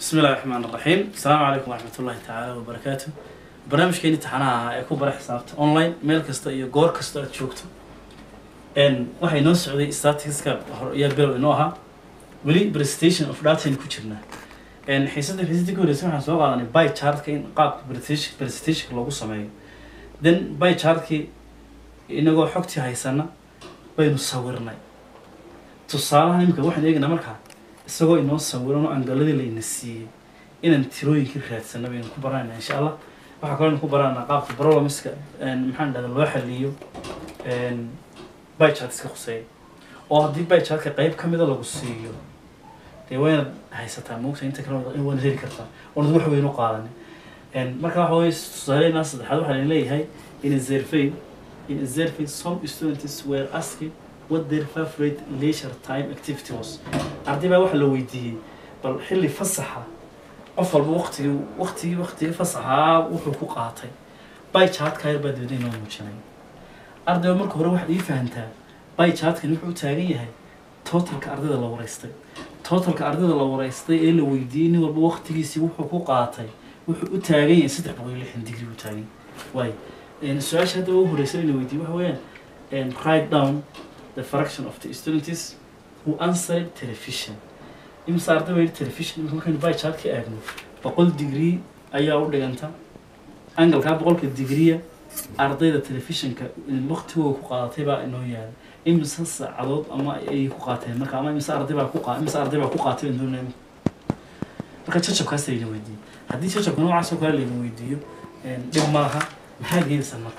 bismi illahi raxmaan raxiim asalaamu calaykum waraxmat ullahi tacaala wabarakaatu barnaamijkeeni taxanaha ahaa ee ku bara xisaabta online meel kasta iyo goor kasta aad joogto n waxay noo socday staticska hor iyo bilow inoo ahaa weli presentation of datayn ku jirnaa n xiisada xiisadii ka horreysay waxaan soo qaadanay by chartka in qaabka presentation presentationka loogu sameeyo then by chartkii inagoo xogtii haysana baynu sawirnay tusaalaha imika waxaan eegaynaa markaa isagoo inoo sawiran oo angaladii layna siiyey inaan tirooyinkii raadsana baynu ku baranayna insha allah waxaa kaloo aynu ku baranayna qaabka problemska maxaan dhahda loo xaliyo bychat iska khuseeya oo haddii bychatka qayb ka mida lagu siiyo dee waa inaad haysataa moogta inta kale waana heli kartaa oonad wax weyn u qaadanin marka waxa weye tusaaleenaa saddexaad waxaa lain leeyahay in a survey in a survey some students were asking what their favorite leisure time activity was arday baa waxa la weydiiyey bal xilli fasaxa qof walba waqtigii waqtigii waqtigii fasaxaa wuxuu ku qaatay by chartka yar baa dibadda inoo muujinay ardayba marka hore waxaad ii fahantaa by chartkan wuxuu u taagan yahay totalka ardayda la wareystay totalka ardayda la wareystay ee la weydiiyey nin walba waqtigiisii wuxuu ku qaatay wuxuu u taagan yahay saddex boqol iyo lixdan digri u taagan yahay waay su-aasha hadda ugu horreysay in la weydiiyey waxa weeyaan write down the fraction of the students who answered television imse arday bay television imika markaynu by chartka eegno boqol degree ayaa u dhiganta angalkaa boqolka degreeya ardayda telefishinka waqtigooda ku qaadatay baa inoo yaala imise saacadood ama ayay ku qaateen marka ama imise arday baa ku qaa imise arday baa ku qaatay baan doonaya marka jajabkaas layna weydiiyey haddii jajabka noocaas oo kale layna weydiiyo dhib ma laha maxaa geedaysaa marka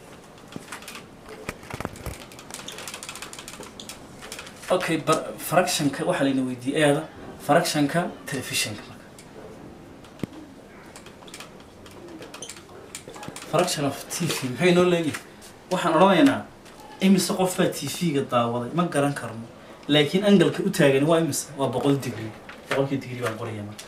okay bar fractionka waxaa layna weydiiyey eeda fractionka telefishinka marka fraction of t v maxay noo leeyihin waxaan odhanaynaa imise qof baa t v-ga daawaday ma garan karno laakiin angalka u taagan waa imise waa boqol degree boqolkii degree baan qoraya marka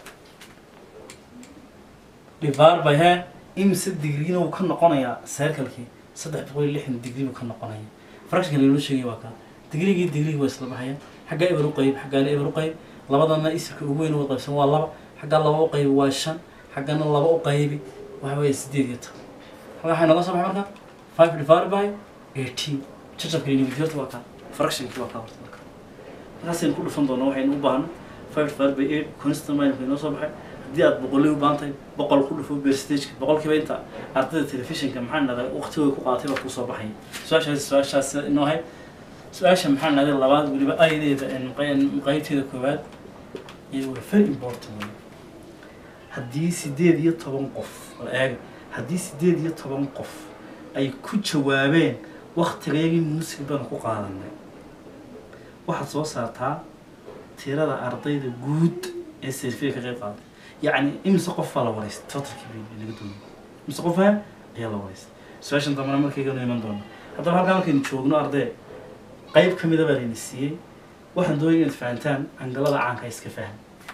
divar by he imise degreena wuu ka noqonayaa circlekii saddex boqol iyo lixdan degree buu ka noqonaya fractionka laynoo sheegaya waa kaa digriigii digriigi waa isla baxayaan xaggaa eber u qayb xaggaana eber u qayb labadana isirka ugu weyn wada qaybsan waa laba xaggaa laba u qaybi waa shan xaggana laba u qaybi waxa weeye sideed iyo toban halkaa waxay noga soo baxay marka five divided by eighteen jajabka university horta waa kaa fractionkii waa kaa horta marka markaasaynu ku dhufan doonaa waxaynu u baahno five divided by eight constant minus inoo soo baxay haddii aad boqolay u baahan tahay boqol ku dhufo percentageka boqolkiiba inta ardayda telefishinka maxaa dhahdaa waqtigooda ku qaatay baa kusoo baxaya su-aashaas su-aashaas inoo ahayd su-aasha maxaa nahday labaad weliba ayadeeda qaybteeda koowaad iyo waa very important wey haddii sideed iyo toban qof la eega haddii sideed iyo toban qof ay ku jawaabeen waktigayagii muusig baan ku qaadanay waxaad soo saartaa tirada ardayda guud ee serfiya ka qayb qaaday yacni imise qof baa la wareystay totalkii bay laga doonay imise qofa ayaa la wareystay su-aashan dambana markayganu iman doona haddaba halkaa markaynu joogno arday qayb ka mida baa layna siiyey waxaan doonaya inaad fahantaan angalada caanka iska faham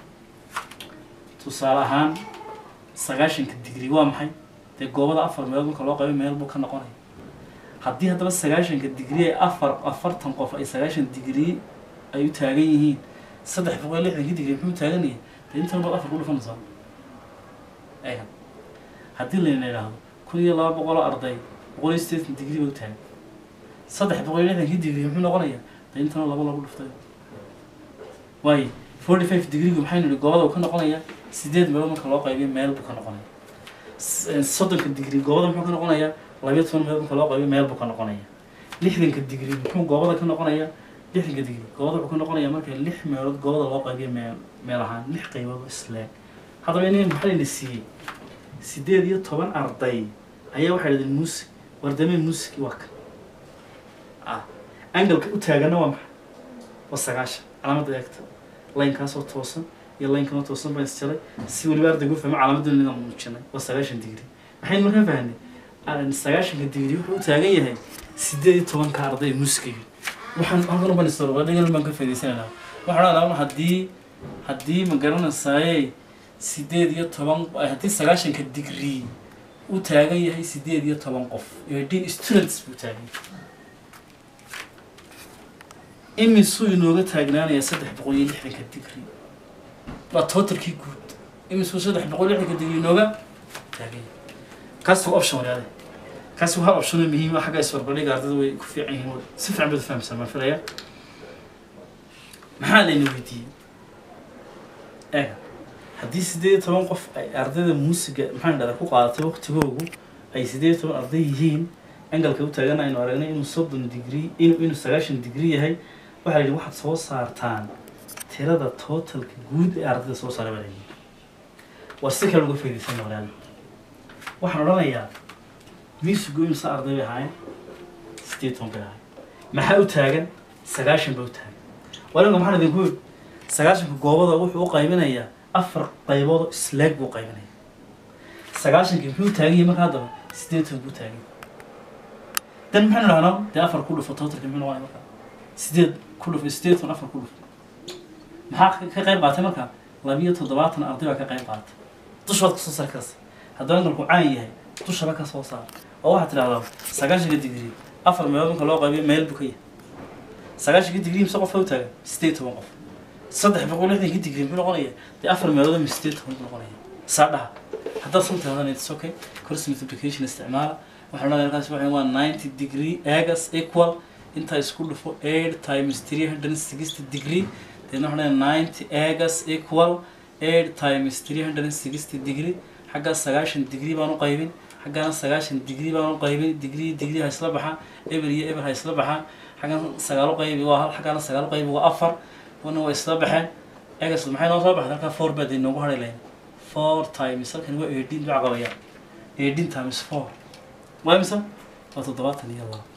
tusaale ahaan sagaashanka digri waa maxay dee goobada afar meelood marka loo qaybo meel buu ka noqonaya haddii haddaba sagaashanka digri ay afar afartan qof ay sagaashan digri ay u taagan yihiin saddex boqol lixdanki digri muxuu taaganaya dee intan baad afar ku dhufanaysaa eega haddii layna idhaahdo kun iyo laba boqoloo arday boqol iyo sideetan digri ba u taagan saddex boqol iyo lixdankii digri muxuu noqonayaa de intana laba lagu dhuftay waayo forty five degreegu maxaynu nihi goobada uu ka noqonayaa sideed meelood marka loo qaybiyo meel buu ka noqonaya soddonka digri goobada muxuu ka noqonayaa labayo toban meelood marka loo qaybiyo meel buu ka noqonaya lixdanka digri muxuu goobada ka noqonayaa lixdanka digri goobada wuxuu ka noqonayaa marka lix meelood goobada loo qaybiyo meel meel ahaan lix qaybood oo isleeg haddaba in maxaa layna siiyey sideed iyo toban arday ayaa waxay dhahdeen muusig wardamee muusigi waa ka angalka u taagana waa maxay waa sagaashan calaamadda eegta laynkaasoo toosan iyo laynkanoo toosan baan isjalay si weliba ardaygu u fahmo calaamaddan inaan muujinay waa sagaashan digri maxaynu markaa fahnay sagaashanka digri wuxuu u taagan yahay sideed iyo tobanka arday muskiga waxaan halkan u banisoro dhigan baan ka faa'idaysanaynaa waxaan odhanaa haddii haddii ma garanaysaayey sideed iyo toban haddii sagaashanka digri u taagan yahay sideed iyo toban qof eighteen students buu taagan yahay imisuu inooga taagnaanayaa saddex boqol iyo lixdanka digri waa totalkii guud imisku saddex boqol lixdanka digrii nooga taagan yahay kaasi waa option walaale kaasi waa option muhiim ah xagga isbarbardhiga ardayda way ku fiican yihiin si fiican baad u fahamsan baan filaya maxaa layna weydiiyey eeg haddii sideed iyo toban qof ay ardayda muusiga maxaan dhahdaa ku qaadatay waqtigoogu ay sideed iyo toban arday yihiin angalka u taagan aynu aragnay inuu soddon degree inuu inuu sagaashan degree yahay waxaa la yidhi waxaad soo saartaan tirada totalka guud ee ardayda soo saaray baa la yidhi waa si kale uga faaidaysan walaal waxaan odhanayaa musigu imsa arday bay ahaayeen sideed iyo toban bay ahaayeen maxaa u taagan sagaashan baa u taagan walinka maxaan idinku yidhi sagaashanka goobada wuxuu u qaybinayaa afar qaybood oo isleeg buu qaybinaya sagaashankii muxuu taagan yahay marka haddaba sideed toban buu taagan yahay dan maxaynu dhahnaa dee afar ku dhufo totalka muxuu noqonaya marka sideed ku dhufo sideed toban afar ku dhufo maxaa ka ka qayb qaatay marka labiyo toddobaatan arday baa ka qayb qaatay dushood kasoo saar karasa haddaba angalku caan yahay dushaba ka soo saar oo waxaad tidhahdaa sagaashanka digrii afar meelood marka loo qaybiyo meel buu ka yahay sagaashanka digrii mise qof u taagan sideed iyo toban qof saddex boqol lixdanka digrii muxuu noqonaya dee afar meelood ama sideed iyo toban buu noqonaya saa dhaha haddaad sun tirahdana it's okay cross multiplication isticmaala waxaan odhanaya markaas waxay waa ninety degree egas equal intaa isku dhufo eight times three hundred and sixty degree deedna waxaan odhanaya ninety egas equal eight times three hundred and sixty degree xaggaa sagaashan degree baan u qaybin xaggaana sagaashan degree baan u qaybin degree degree ha isla baxa eber iyo eber ha isla baxa xaggan sagaal u qaybi waa hal xaggaana sagaal u qaybi waa afar wana waa isla baxeen egas maxay noo soo baxday halkaa four baa dee noogu hadhay lahayn four times halkan waa eighteen baa qabaya eighteen times four waa imisa waa toddobaatan iyo laba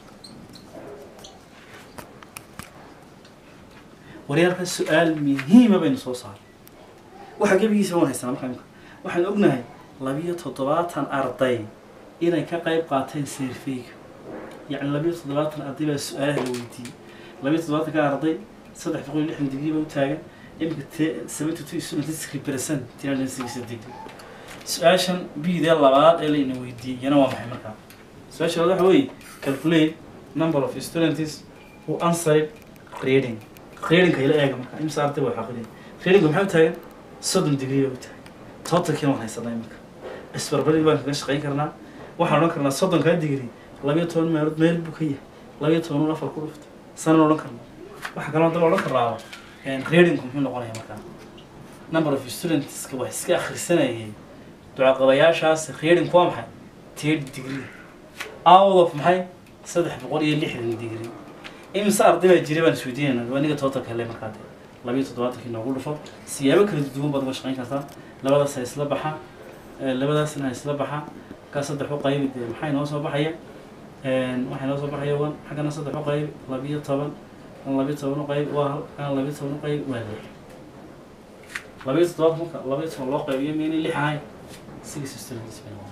waryaalka su-aal muhiima baynu soo saaray waxa gebigiisa waan haysanaa markaa imika waxaan ognahay labiyo toddobaatan arday inay ka qayb qaateen seerfeyga yacni labiyo toddobaatan arday baa su-aalaha la weydiiyey labiyo toddobaatanka arday saddex boqol iyo lixdan digrii baa u taagan imika te seventy two students represent three hundred and sixty degree su-aashan bidee labaad ee layna weydiiyey yana waa maxay markaa su-aasha labaad waxa weeye calculate number of students who answered grading gradingka ila eega marka imsa arday waa xaqidin gradingka maxay u taagan soddon degree baa u taagan totalkiina waan haysanaa imika isbarbardhig baan kaga shaqayn karnaa waxaan odhan karnaa soddonkaa degree labiyo toban meelood meel buu ka yahay labiyo toban un afar ku dhufta sanaan odhan karnaa waxa kaloo daba odhan karnaa gradingku muxuu noqonaya markaa number of studentska wax iska akhrisanayay ducaqabayaashaas gradingku waa maxay third degree out of maxay saddex boqol iyo lixdan degree imise arday baa jiray baan isweydiinayna waa niga totalka hele markaa dee labiyo toddobaatankii noogu dhufo siyaabo kala duwan baad uga shaqayn kartaa labadaas ha isla baxa labadaasna ha isla baxa kaa saddex u qaybi dee maxay noo soo baxaya waxay noo soo baxaya wan xaggana saddex u qaybi labiyo toban kan labiyo toban u qaybi waa hal kan labiyo toban u qaybi waa lix labiyo toddobaatan marka labiyo toban loo qaybiyo miynay lix ahayn six students bay noqon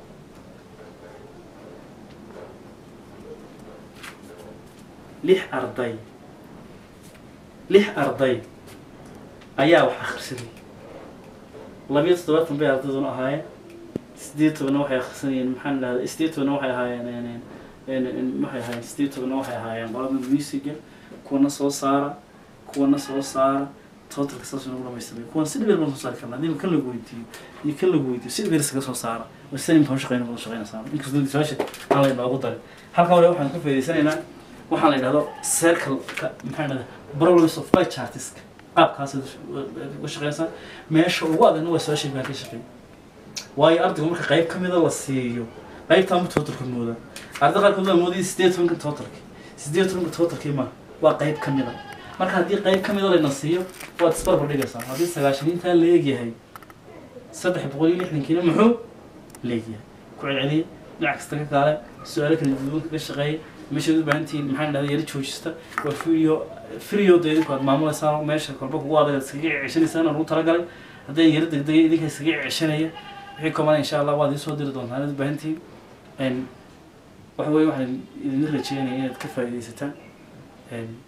lix arday lix arday ayaa wax akhrisanayay labiyo toddobaatan bay ardayduna ahaayeen sideed tobanna waxay akhrisanayeen maxaan idhahda sideed tobanna waxay ahaayeen waxay ahaayeen sideed tobanna waxay ahaayeen qolada musiga kuwana soo saara kuwana soo saara totalka saas nagu dhamaystiray kuwan si dhibeer baan soo saari karnaa hadii kan lagu weydiiyo iyo kan lagu weydiiyo si dhibeer iskaga soo saara waa sida imkaan shaqeyna badan shaqeynaysaa inkastoo su-aasha aan la inoogu darin halkan wale waxaan ka faa'idaysanaynaa waxaan la yidhahdo circle-ka maxaa dhahda problems of by chartiska qaabkaas uga shaqeysaa meesha ugu adagna waa su-aasha baan ka shaqeey waayo ardaygu marka qayb ka mida la siiyo qaybtaa ma totalka mooda arday qaarkood baa moodaya sideed tobanka totalki sideed tobanka totalkii ma waa qayb ka mida marka haddii qayb ka mida layna siiyo waad isbarbar dhigaysaa haddii sagaashaniintaa la eegyahay saddex boqol iyo lixdankiina muxuu leegyahay ku celceliya dhinac kasta ka kaale su-aalo kala duwan kaga shaqeeya meeshaad u baahan tihiin maxaan dhahda yara joojista waa video video da idinku aad maamulaysaa meesha kolba kugu adag aad iskaga ceshanaysaan aan ugu talagalay haddii yara degdegay idinka iskaga ceshanaya wixii komana insha allah waad iisoo diri doontaan inaad u baahan tihiin waxa weye waxaan idinla rajeynaya inaad ka faa'iidaysataan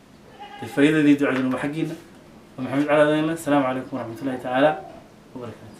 dee faa'iidadii ducaduna waa xaggiina waa maxamed cali adanle asalaamu calaykum waraxmatullahi tacaala wabarakaatu